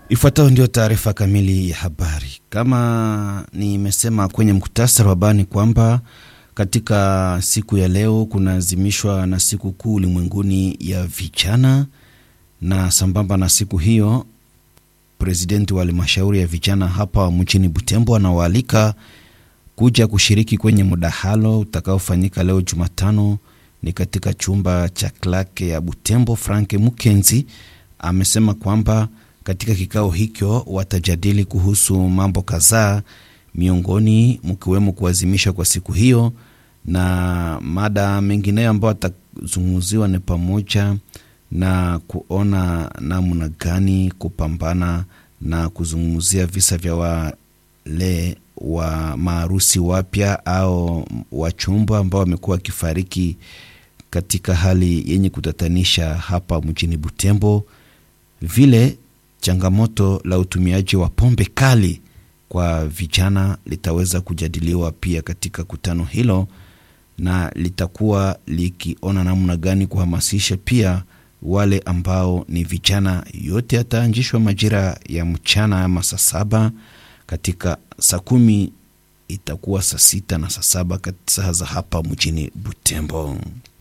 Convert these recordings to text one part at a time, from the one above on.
Ifuatayo ndio taarifa kamili ya habari. Kama nimesema kwenye mkutasari wa habari kwamba katika siku ya leo kunaazimishwa na siku kuu ulimwenguni ya vijana, na sambamba na siku hiyo, presidenti wa halmashauri ya vijana hapa mjini Butembo anawaalika kuja kushiriki kwenye mdahalo utakaofanyika leo Jumatano ni katika chumba cha klake ya Butembo. Frank Mukenzi amesema kwamba katika kikao hicho watajadili kuhusu mambo kadhaa, miongoni mkiwemo kuazimishwa kwa siku hiyo, na mada mengineyo ambayo atazungumziwa ni pamoja na kuona namna gani kupambana na kuzungumzia visa vya wale wa maarusi wapya au wachumba ambao wamekuwa wakifariki katika hali yenye kutatanisha hapa mjini Butembo. Vile changamoto la utumiaji wa pombe kali kwa vijana litaweza kujadiliwa pia katika kutano hilo, na litakuwa likiona namna gani kuhamasisha pia wale ambao ni vijana. Yote yataanzishwa majira ya mchana ama saa saba katika saa kumi itakuwa saa sita na saa saba saa za hapa mjini Butembo.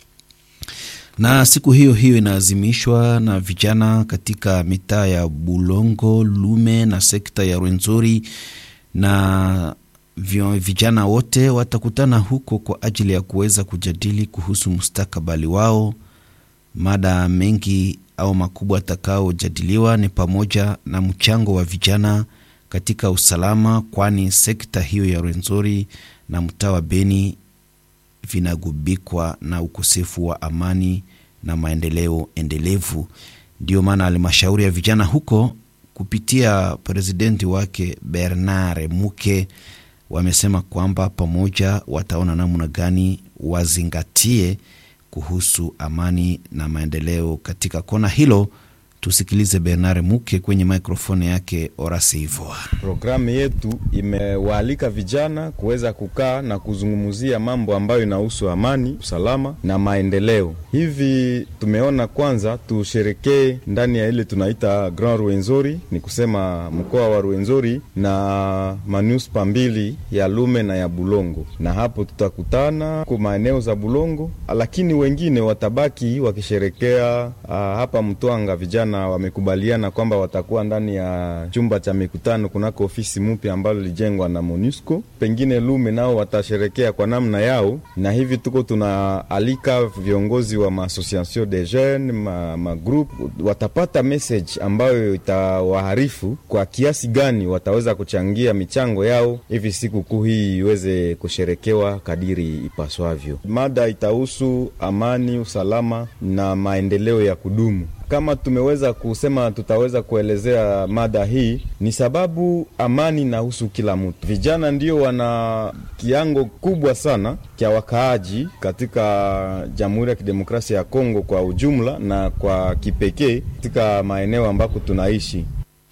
Na siku hiyo hiyo inaazimishwa na vijana katika mitaa ya Bulongo, Lume na sekta ya Rwenzori, na vijana wote watakutana huko kwa ajili ya kuweza kujadili kuhusu mustakabali wao. Mada mengi au makubwa atakaojadiliwa ni pamoja na mchango wa vijana katika usalama, kwani sekta hiyo ya Rwenzori na mtaa wa Beni vinagubikwa na ukosefu wa amani na maendeleo endelevu. Ndiyo maana halmashauri ya vijana huko kupitia presidenti wake Bernard Muke wamesema kwamba pamoja wataona namna gani wazingatie kuhusu amani na maendeleo katika kona hilo. Tusikilize Bernard Muke kwenye mikrofoni yake Orasi Ivoa. Programu yetu imewaalika vijana kuweza kukaa na kuzungumzia mambo ambayo inahusu amani, usalama na maendeleo. Hivi tumeona kwanza tusherekee ndani ya ile tunaita Grand Rwenzori, ni kusema mkoa wa Rwenzori na manuspa mbili ya Lume na ya Bulongo, na hapo tutakutana kwa maeneo za Bulongo, lakini wengine watabaki wakisherekea uh, hapa Mtwanga vijana wamekubaliana kwamba watakuwa ndani ya chumba cha mikutano kunako ofisi mpya ambalo lilijengwa na MONUSCO. Pengine Lume nao watasherekea kwa namna yao, na hivi tuko tunaalika viongozi wa maassociation de jeunes ma, ma group watapata message ambayo itawaharifu kwa kiasi gani wataweza kuchangia michango yao hivi siku kuu hii iweze kusherekewa kadiri ipaswavyo. Mada itahusu amani, usalama na maendeleo ya kudumu. Kama tumeweza kusema tutaweza kuelezea mada hii, ni sababu amani inahusu kila mtu. Vijana ndio wana kiango kubwa sana cha wakaaji katika Jamhuri ya Kidemokrasia ya Kongo kwa ujumla na kwa kipekee katika maeneo ambako tunaishi,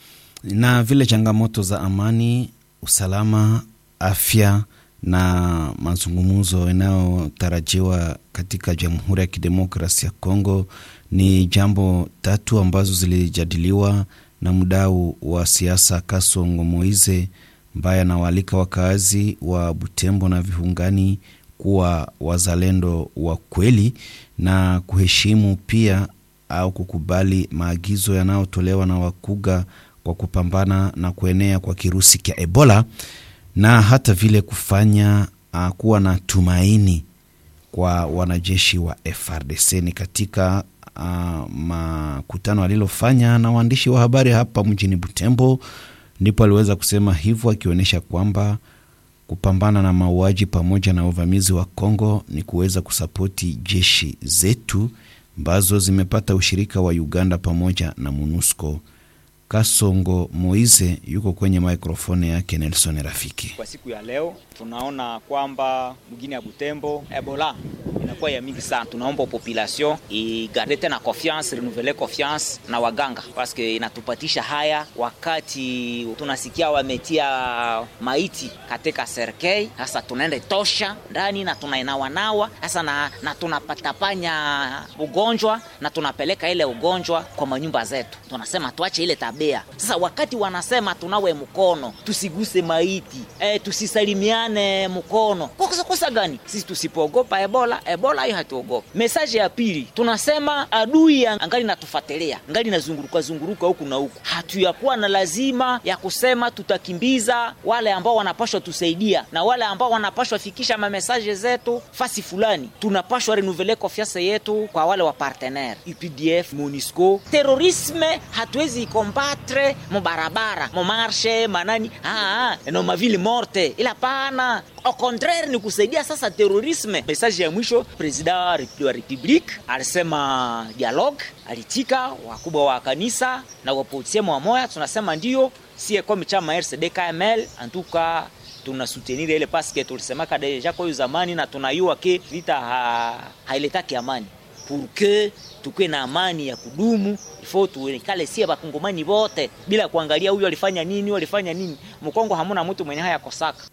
na vile changamoto za amani, usalama, afya na mazungumzo yanayotarajiwa katika Jamhuri ya Kidemokrasia ya Kongo ni jambo tatu ambazo zilijadiliwa na mdau wa siasa Kasongo Moize, ambaye anawaalika wakaazi wa Butembo na viungani kuwa wazalendo wa kweli na kuheshimu pia au kukubali maagizo yanayotolewa na wakuga kwa kupambana na kuenea kwa kirusi cha Ebola na hata vile kufanya uh, kuwa na tumaini kwa wanajeshi wa FRDC. Ni katika uh, makutano alilofanya na waandishi wa habari hapa mjini Butembo, ndipo aliweza kusema hivyo, akionyesha kwamba kupambana na mauaji pamoja na uvamizi wa Kongo ni kuweza kusapoti jeshi zetu ambazo zimepata ushirika wa Uganda pamoja na MONUSCO. Kasongo Moize yuko kwenye mikrofoni yake Nelson Rafiki. Kwa siku ya leo tunaona kwamba mgini ya Butembo Ebola inakuwa ya mingi sana. Tunaomba population igarde tena confiance, renouvele confiance na waganga, paske inatupatisha haya wakati tunasikia wametia maiti katika serkei. Sasa tunaenda tosha ndani na tunainawanawa sasa na, na tunapatapanya ugonjwa na tunapeleka ile ugonjwa kwa manyumba zetu. Tunasema tuache ile tabia wanatembea. Sasa wakati wanasema tunawe mkono, tusiguse maiti e, tusisalimiane mkono, kwa kosa kosa gani? Sisi tusipoogopa Ebola, Ebola hiyo hatuogopa. Mesaje ya pili tunasema adui angali natufuatilia, angali nazunguruka zunguruka huku na huku, hatuyakuwa na lazima ya kusema tutakimbiza wale ambao wanapashwa tusaidia na wale ambao wanapashwa fikisha mamesaje zetu fasi fulani, tunapashwa renouveler confiance yetu kwa wale wa partenaire UPDF, MONUSCO. Terorisme hatuwezi ikombatre mubarabara mumarshe manani ah, no mavili morte, ila pana au contraire ni kusaidia sasa terorisme. Message ya mwisho, president wa republique alisema dialogue, alitika wakubwa wa kanisa na wapolisie mwamoya, tunasema ndio sie comme chama RCD KML antuka tunasutenir ile paske tulisemaka deja kwa hiyo zamani, na tunayua ke vita ha, hailetaki amani pour que tukue na amani ya kudumu ifo tuikale sie bakongomani bote bila kuangalia huyu alifanya nini, huyu alifanya nini. Mkongo hamuna mtu mwenye haya kosaka.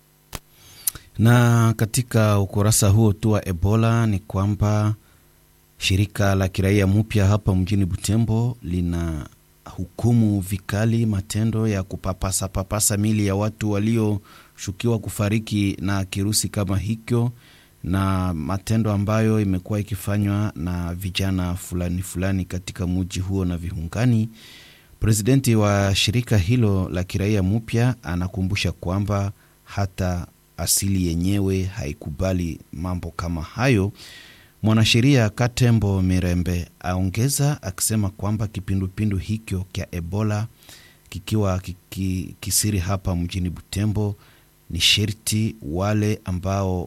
Na katika ukurasa huo tu wa Ebola ni kwamba shirika la kiraia mpya hapa mjini Butembo lina hukumu vikali matendo ya kupapasa papasa mili ya watu walioshukiwa kufariki na kirusi kama hicho na matendo ambayo imekuwa ikifanywa na vijana fulani fulani katika muji huo na viungani. Presidenti wa shirika hilo la kiraia mpya anakumbusha kwamba hata asili yenyewe haikubali mambo kama hayo. Mwanasheria Katembo Mirembe aongeza akisema kwamba kipindupindu hicho kya Ebola kikiwa kiki, kisiri hapa mjini Butembo ni sherti wale ambao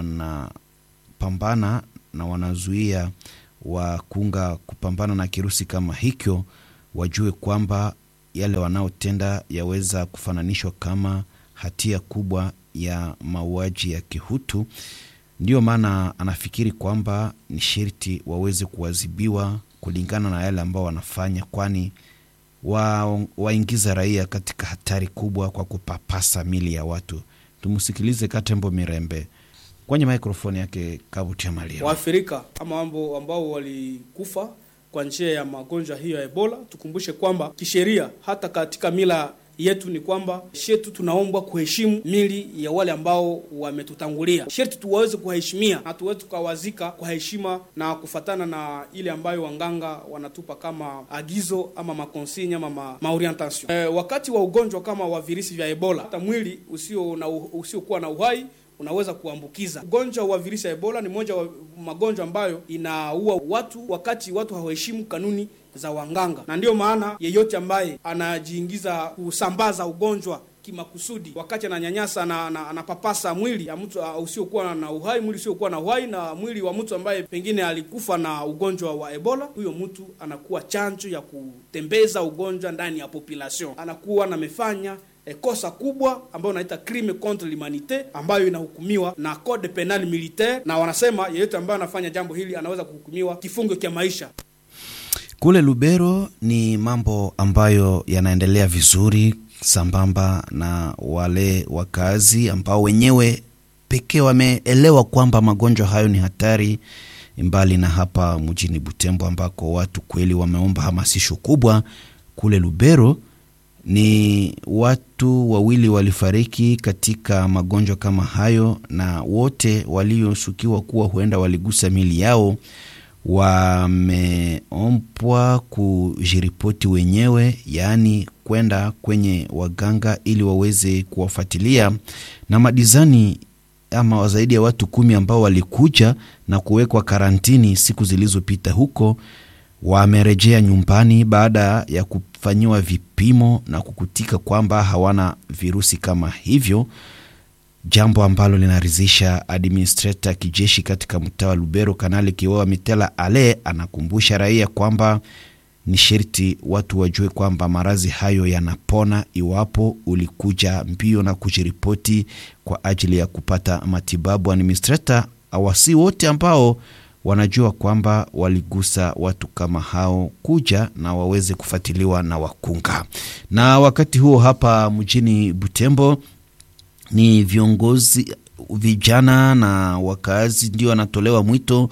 wanapambana na wanazuia wakunga kupambana na kirusi kama hicho wajue kwamba yale wanaotenda yaweza kufananishwa kama hatia kubwa ya mauaji ya kihutu. Ndiyo maana anafikiri kwamba ni sherti waweze kuadhibiwa kulingana na yale ambao wanafanya, kwani waingiza wa raia katika hatari kubwa kwa kupapasa mili ya watu. Tumsikilize Katembo Mirembe kwenye mikrofoni yake Kabuti ya Malia. Waafrika ama mambo ambao walikufa kwa njia ya magonjwa hiyo ya Ebola, tukumbushe kwamba kisheria, hata katika mila yetu ni kwamba shetu tunaombwa kuheshimu mili ya wale ambao wametutangulia. Sherti tuwaweze kuwaheshimia na tuweze tukawazika kwa heshima na kufatana na ile ambayo wanganga wanatupa kama agizo ama makonsigne ama ma, maorientation. E, wakati wa ugonjwa kama wa virusi vya Ebola, hata mwili usio na usiokuwa na uhai unaweza kuambukiza. Ugonjwa wa virusi ya Ebola ni moja wa magonjwa ambayo inaua watu wakati watu hawaheshimu kanuni za wanganga, na ndiyo maana yeyote ambaye anajiingiza kusambaza ugonjwa kimakusudi wakati ananyanyasa na anapapasa mwili ya mtu uh, usiokuwa na uhai, mwili usiokuwa na uhai na mwili wa mtu ambaye pengine alikufa na ugonjwa wa Ebola, huyo mtu anakuwa chanjo ya kutembeza ugonjwa ndani ya population, anakuwa namefanya E, kosa kubwa ambayo unaita crime contre l'humanite ambayo inahukumiwa na code penal militaire, na wanasema yeyote ambayo anafanya jambo hili anaweza kuhukumiwa kifungo cha maisha. Kule Lubero ni mambo ambayo yanaendelea vizuri sambamba na wale wakazi ambao wenyewe pekee wameelewa kwamba magonjwa hayo ni hatari, mbali na hapa mjini Butembo ambako watu kweli wameomba hamasisho kubwa. Kule Lubero ni watu wawili walifariki katika magonjwa kama hayo, na wote walioshukiwa kuwa huenda waligusa mili yao wameombwa kujiripoti wenyewe, yaani kwenda kwenye waganga ili waweze kuwafuatilia na madizani ama zaidi ya watu kumi ambao walikuja na kuwekwa karantini siku zilizopita huko wamerejea nyumbani baada ya kufanyiwa vipimo na kukutika kwamba hawana virusi kama hivyo, jambo ambalo linaridhisha administrator kijeshi katika mtaa wa Lubero, Kanali Kiwewa Mitela Ale anakumbusha raia kwamba ni sherti watu wajue kwamba maradhi hayo yanapona iwapo ulikuja mbio na kujiripoti kwa ajili ya kupata matibabu. Administrator awasi wote ambao wanajua kwamba waligusa watu kama hao kuja na waweze kufuatiliwa na wakunga. Na wakati huo hapa mjini Butembo ni viongozi vijana na wakazi ndio wanatolewa mwito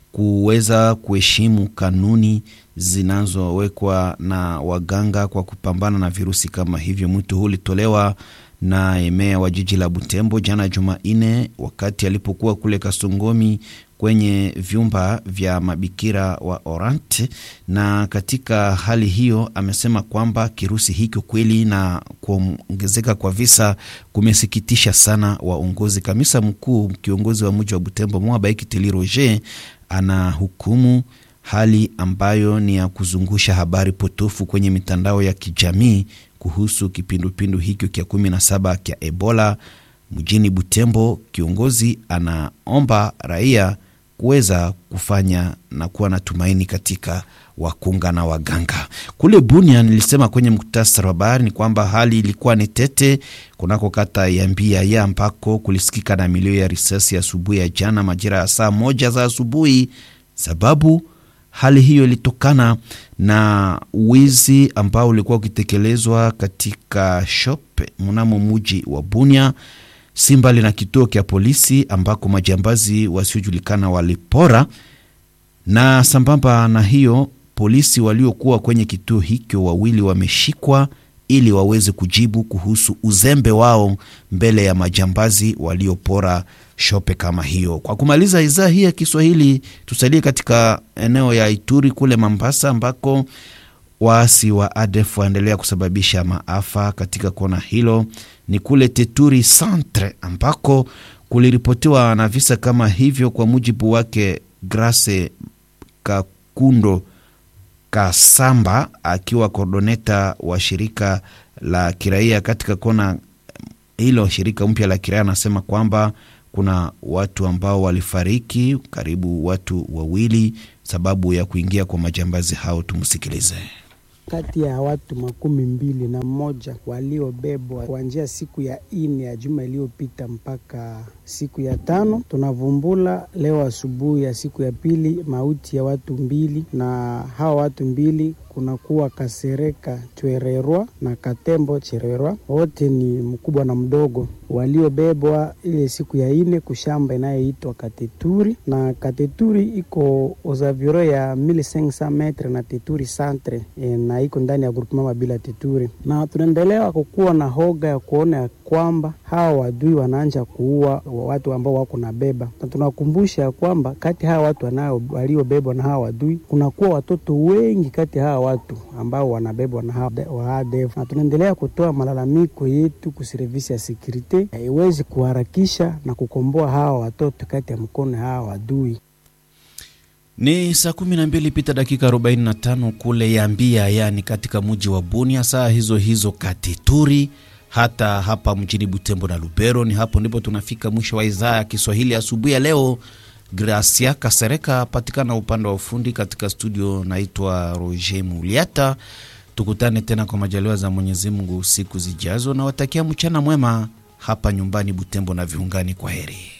kuweza kuheshimu kanuni zinazowekwa na waganga kwa kupambana na virusi kama hivyo. Mwito huu ulitolewa na meya wa jiji la Butembo jana Jumanne, wakati alipokuwa kule Kasongomi kwenye vyumba vya mabikira wa Orant. Na katika hali hiyo amesema kwamba kirusi hiki kweli na kuongezeka kwa visa kumesikitisha sana waongozi. Kamisa mkuu kiongozi wa mji wa Butembo Mwabaiki Teli Roger ana hukumu hali ambayo ni ya kuzungusha habari potofu kwenye mitandao ya kijamii kuhusu kipindupindu hikyo kya kumi na saba kya Ebola mjini Butembo. Kiongozi anaomba raia kuweza kufanya na kuwa na tumaini katika wakunga na waganga. Kule Bunia, nilisema kwenye muktasari wa habari ni kwamba hali ilikuwa ni tete kunako kata ya Mbiaya ambako kulisikika na milio ya risasi asubuhi ya jana majira ya saa moja za asubuhi. Sababu hali hiyo ilitokana na wizi ambao ulikuwa ukitekelezwa katika shop mnamo muji wa Bunia si mbali na kituo kya polisi ambako majambazi wasiojulikana walipora. Na sambamba na hiyo, polisi waliokuwa kwenye kituo hicho wawili wameshikwa ili waweze kujibu kuhusu uzembe wao mbele ya majambazi waliopora shope kama hiyo. Kwa kumaliza idhaa hii ya Kiswahili, tusalie katika eneo ya Ituri kule Mambasa ambako waasi wa ADF waendelea kusababisha maafa katika kona hilo. Ni kule Teturi Centre ambako kuliripotiwa na visa kama hivyo, kwa mujibu wake Grace Kakundo Kasamba akiwa kordoneta wa shirika la kiraia katika kona hilo. Shirika mpya la kiraia anasema kwamba kuna watu ambao walifariki, karibu watu wawili, sababu ya kuingia kwa majambazi hao. Tumsikilize. Kati ya watu makumi mbili na mmoja waliobebwa kuanzia siku ya ine ya juma iliyopita mpaka siku ya tano, tunavumbula leo asubuhi ya siku ya pili mauti ya watu mbili, na hawa watu mbili kunakuwa Kasereka Chwererwa na Katembo Chererwa, wote ni mkubwa na mdogo, waliobebwa ile siku ya ine kushamba inayoitwa Kateturi, na Kateturi iko ozaviro ya 1500 metre na Teturi centre e, na iko ndani ya groupement Mabila Teturi, na tunaendelea kukuwa na hoga ya kuona ya kwamba hawa wadui wanaanja kuua watu ambao wako na beba, na tunakumbusha ya kwamba kati hawa watu waliobebwa na hawa wadui kunakuwa watoto wengi kati ya hawa watu ambao wanabebwa na hawa wa ADF, na tunaendelea kutoa malalamiko yetu kuservisi ya sekurite haiwezi kuharakisha na kukomboa hawa watoto kati ya mkono hawa wadui. Ni saa kumi na mbili pita dakika 45 kule Yambia, yani katika mji wa Bunia, saa hizo hizo Katituri, hata hapa mjini Butembo na Lubero. Ni hapo ndipo tunafika mwisho wa idhaa ya Kiswahili asubuhi ya leo. Gracia Kasereka patikana upande wa ufundi katika studio, naitwa Roger Muliata. Tukutane tena kwa majaliwa za Mwenyezi Mungu siku zijazo, na watakia mchana mwema hapa nyumbani Butembo na viungani. Kwa heri.